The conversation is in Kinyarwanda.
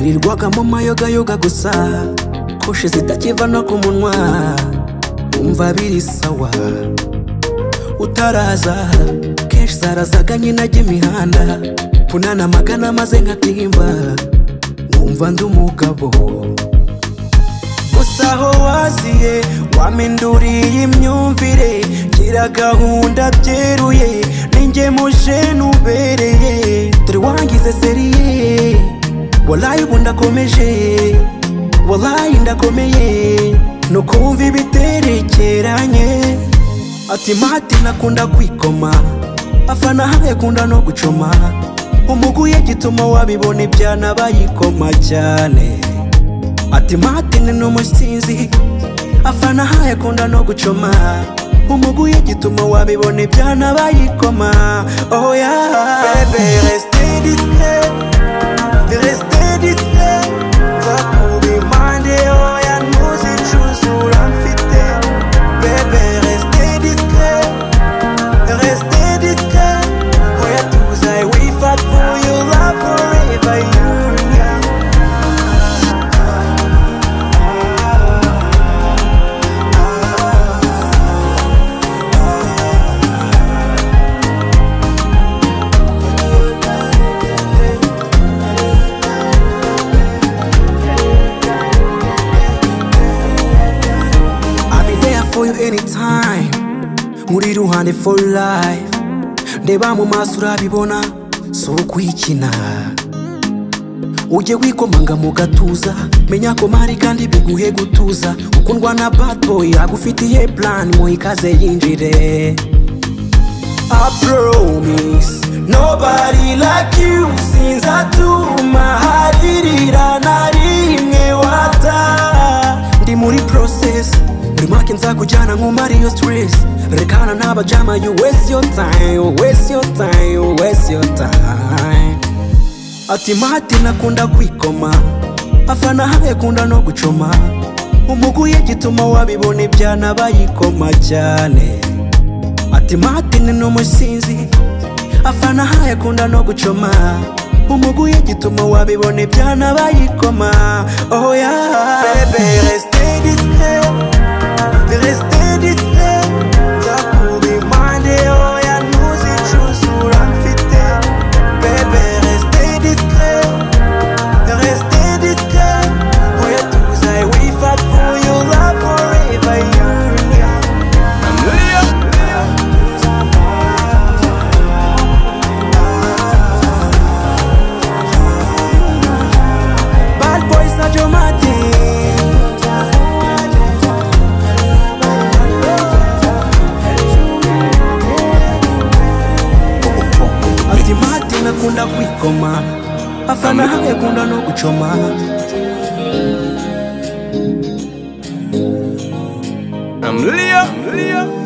Nagwagamo amayogayoga gusa koshe zitakiva no ku munwa wumva biri sawa utaraza kenshi zarazaga nyina imihanda punana magana maze nkatimba wumva ndi umugabo gusa aho waziye waminduriye imyumvire gira gahunda byeruye ninjye muje nubereye dore wangize seriye walayi ubu ndakomeje walayi ndakomeye nukumva ibiterekeranye ati mati nakunda kwikoma afana hamwe kunda no gucoma umuguye gituma wabibona ibyana bayikoma cyane ati matine ni umusinzi afana haye akunda no gucoma umuguye gituma wabibona ibyana bayikoma oh yeah bebe reste discret reste discret nzakubimande oya ntuzicuze uramfite bebe reste discret reste discret oya tuze i will fight for your love forever you I'll be there for you anytime Muri ruhande for life Ndeba mu maso urabibona si ukwikina ujye wikomanga mu gatuza menya ko mpari kandi biguhe gutuza ukundwa na bad boy agufitiye plan mu ikaze yinjire I promise nobody like you sinzatuma haririra na rimwe wata ndi muri process buri mwaka nzakujyana nk'umariyo stress rekana n'abajama you waste your time you waste your time you waste your time ati mati nakunda kwikoma afana hamwe kunda no gucoma umuguye gituma wabibona ibyana bayikoma cyane ati matine ni umusinzi afana haye akunda no gucoma umuguye gituma wabibona ibyana bayikoma oh yeah bebe reste discret reste discret nzakubimande oya ntuzicuze uramfite bebe reste discret reste discret oya tuze i will fight for your love forever you yeah. Bad boys are dramatic. Ati mati nakunda kwikoma afana hamwe kunda no gucoma I'm Leah. I'm Leah.